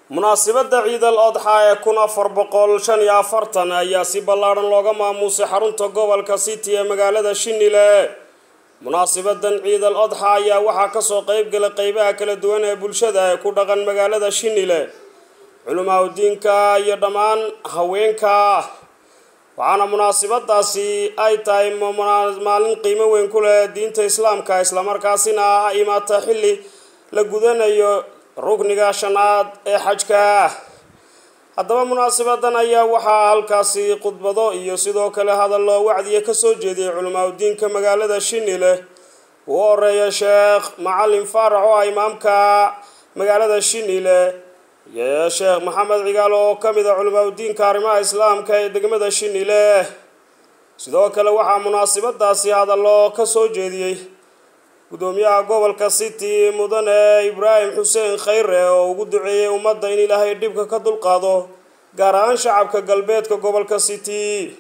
munaasabadda ciidal odxa ee kun afar boqol shan iyo afartan ayaa si ballaadhan looga maamuusay xarunta gobolka city ee magaalada shinile munaasabadan ciidal odxa ayaa waxaa kasoo qeyb galay qeybaha kala duwan ee bulshada ee ku dhaqan magaalada shinile culamaa udiinka iyo dhammaan haweenka waxaana munaasabadaasi ay tahay maalin qiimo weyn ku leh diinta islaamka islamarkaasina imaata xilli la gudanayo rukniga shanaad ee xajka haddaba munaasabadan ayaa waxaa halkaasi khudbado iyo sidoo kale hadallo wacdiya kasoo jeediyay culamaa udiinka magaalada shinile uu horeeya sheekh macalin faarax oo ah imaamka magaalada shinile iyo sheekh maxamed cigaal oo ka mid a culamaa udiinka arrimaha islaamka ee degmada shinile sidoo kale waxaa munaasabadaasi hadallo kasoo jeediyey gudoomiyaha gobolka city mudane ibraahim xuseen khayre oo ugu duceeyey ummadda in ilaahay dhibka ka dulqaado gaar ahaan shacabka galbeedka gobolka city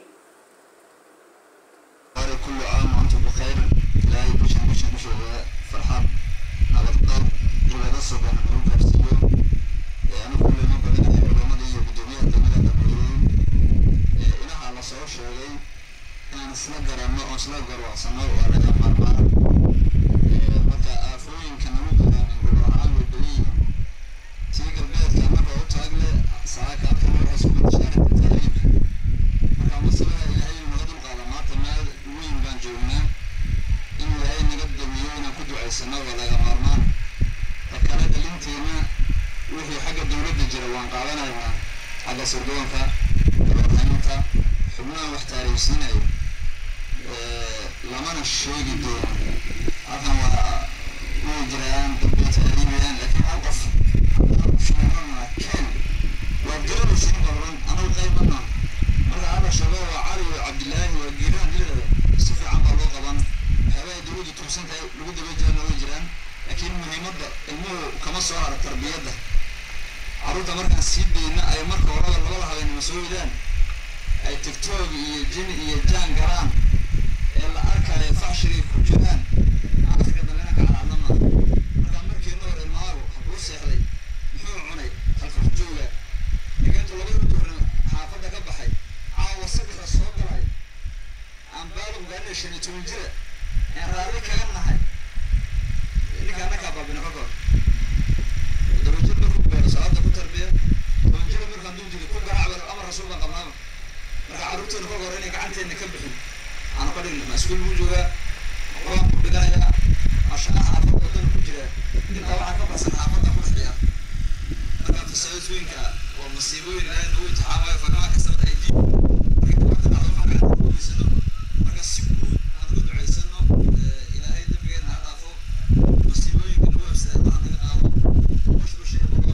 sirdoonka warhaynta xubnaha wax taariikhsiinayo lamana sheegi doono halkan waa way jiraan dadbay taariibiyaan laakiin hal qof sheegana ken waa garanaysin badan anagu qaybana marka alla sheego waa cali iyo cabdilaahi waa giiraan dilada si fiican baa loo qaban waxyaabaha dowladdu tuugsan tahay lagu daba jirana way jiraan laakiin muhiimadda ilmuhu kama soo hara tarbiyadda carruurta markaan sii deyna ay marka horeba labada habeenimo soo idaan ay tigtog iyo jin iyo jaan galaan ee la arkayo faxshigay ku jiraan afrika dambena ka calaadama markaa markiina hore ilmaagu habuu seexday muxuu cunay halka jooga digeentu labada duhurna xaafadda ka baxay caawa saddexda soo galay aan baalug gaarina shan iyo toban jira aan raalli kaga nahay ninka annakaa baabina ka kor dabajir markuu gaaro salaada ku tarbiya tobanjira markaan duu jiri ku garaac amar rasuul baan qabnaaba marka carruurteena ka hor inay gacanteena ka bixin aanu ka dhigna maskuul buu joogaa quraan ku dhiganayaa ashaqaha xaafadda wadana ku jira intaa waxaa ka baxsan xaafadda ku dhexeeya marka fasaadooyinka waa masiibooyin ilaahay nagu imtixaamayo fagamaa kasabad aydi marka dhibaato dhacdo waxaan gacanta ku guulaysano marka si guud aan uga ducaysano ilaahay dembigeena ha dhaafo masiibooyinka nagu habsada allaha naga qaado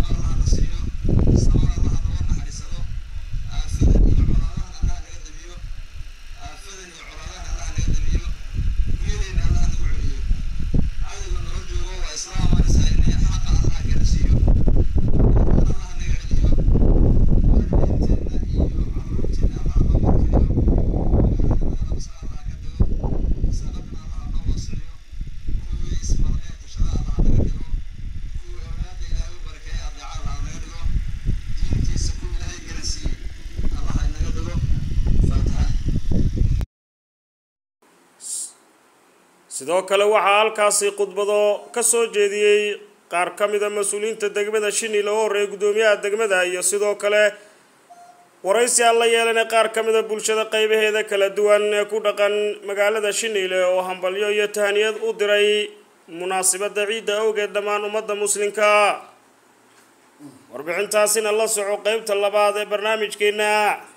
sidoo kale waxaa halkaasi khudbado kasoo jeediyey qaar ka mida mas-uuliyiinta degmada shinil oo horreeyay guddoomiyaha degmada iyo sidoo kale waraysi aan la yeelanay qaar ka mida bulshada qeybaheeda kala duwan ee ku dhaqan magaalada shinile oo hambalyo iyo tahaniyad u diray munaasabadda ciidda awgeed dhammaan ummadda muslimka warbixintaasina la soco qeybta labaad ee barnaamijkeena